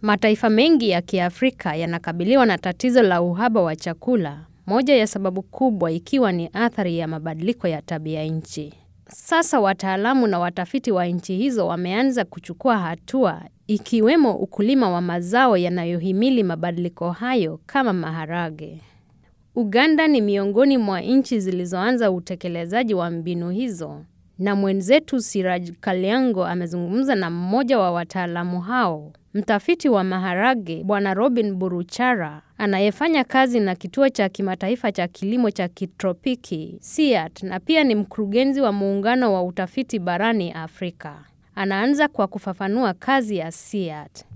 Mataifa mengi ya Kiafrika yanakabiliwa na tatizo la uhaba wa chakula, moja ya sababu kubwa ikiwa ni athari ya mabadiliko ya tabia nchi. Sasa wataalamu na watafiti wa nchi hizo wameanza kuchukua hatua ikiwemo ukulima wa mazao yanayohimili mabadiliko hayo kama maharage. Uganda ni miongoni mwa nchi zilizoanza utekelezaji wa mbinu hizo na mwenzetu Siraj Kalyango amezungumza na mmoja wa wataalamu hao, mtafiti wa maharage Bwana Robin Buruchara anayefanya kazi na kituo cha kimataifa cha kilimo cha kitropiki SIAT na pia ni mkurugenzi wa muungano wa utafiti barani Afrika. Anaanza kwa kufafanua kazi ya SIAT.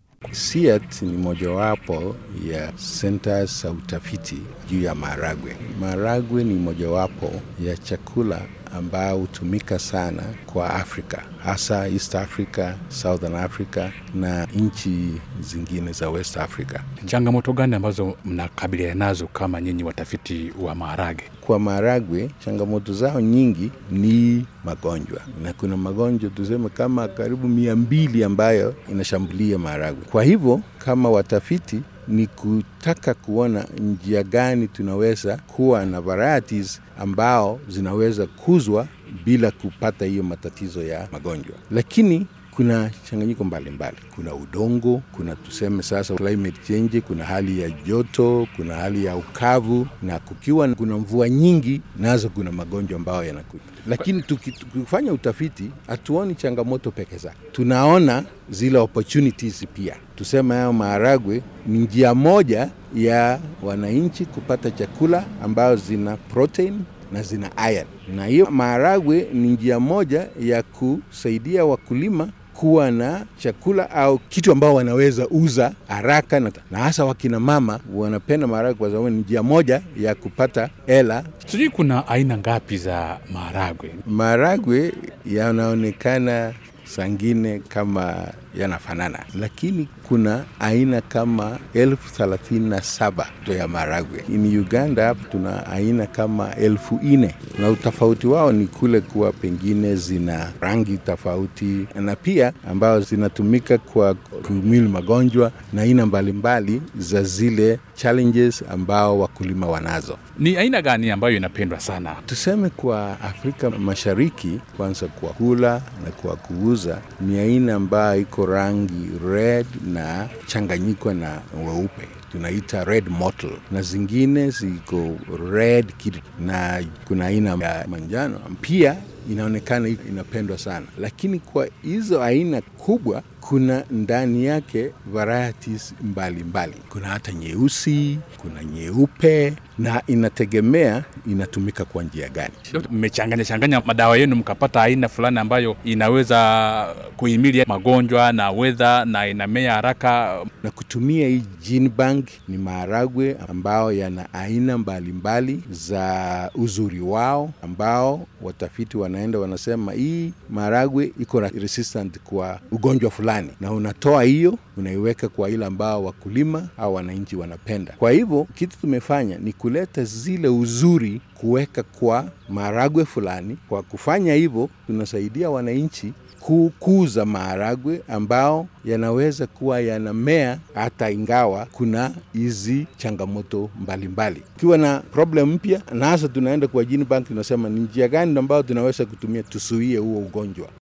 SIAT ni mojawapo ya senta za utafiti juu ya maharagwe. Maharagwe ni mojawapo ya chakula ambao hutumika sana kwa Afrika, hasa East Africa, Southern Africa na nchi zingine za West Africa. Changamoto gani ambazo mnakabiliana nazo kama nyinyi watafiti wa maharage? Kwa maharagwe, changamoto zao nyingi ni magonjwa, na kuna magonjwa tuseme kama karibu mia mbili ambayo inashambulia maharagwe. Kwa hivyo kama watafiti ni kutaka kuona njia gani tunaweza kuwa na varieties ambao zinaweza kuzwa bila kupata hiyo matatizo ya magonjwa, lakini kuna changanyiko mbalimbali. Kuna udongo, kuna tuseme sasa climate change, kuna hali ya joto, kuna hali ya ukavu, na kukiwa kuna mvua nyingi, nazo kuna magonjwa ambayo yanakuja. Lakini tukifanya utafiti hatuoni changamoto peke zake, tunaona zile opportunities pia. Tuseme hayo maharagwe ni njia moja ya wananchi kupata chakula ambayo zina protein na zina iron, na hiyo maharagwe ni njia moja ya kusaidia wakulima kuwa na chakula au kitu ambao wanaweza uza haraka, na hasa wakina mama wanapenda maharagwe kwa sababu ni njia moja ya kupata hela. Sijui kuna aina ngapi za maharagwe? Maharagwe yanaonekana sangine kama yanafanana, lakini kuna aina kama elfu thelathini na saba ya maharagwe. In Uganda hapo tuna aina kama elfu nne na utofauti wao ni kule kuwa pengine zina rangi tofauti na pia ambayo zinatumika kwa kuhimili magonjwa na aina mbalimbali za zile challenges ambao wakulima wanazo. Ni aina gani ambayo inapendwa sana? Tuseme kwa Afrika Mashariki, kwanza kwa kula na kwa kuuza, ni aina ambayo iko rangi red na changanyiko na weupe tunaita red mottle, na zingine ziko red kid, na kuna aina ya manjano pia inaonekana inapendwa sana, lakini kwa hizo aina kubwa kuna ndani yake varieties mbalimbali mbali. Kuna hata nyeusi, kuna nyeupe na inategemea inatumika kwa njia gani. Mmechanganya changanya madawa yenu mkapata aina fulani ambayo inaweza kuhimili magonjwa na wedha na inamea haraka. Na kutumia hii gene bank ni maharagwe ambao yana aina mbalimbali mbali za uzuri wao, ambao watafiti wanaenda wanasema hii maharagwe iko resistant kwa ugonjwa fulani na unatoa hiyo unaiweka kwa ile ambao wakulima au wananchi wanapenda. Kwa hivyo kitu tumefanya ni kuleta zile uzuri kuweka kwa maharagwe fulani. Kwa kufanya hivyo, tunasaidia wananchi kukuza maharagwe ambao yanaweza kuwa yanamea hata ingawa kuna hizi changamoto mbalimbali. Ukiwa na problem mpya, na hasa tunaenda kwa gene bank, tunasema ni njia gani ambayo tunaweza kutumia tusuie huo ugonjwa.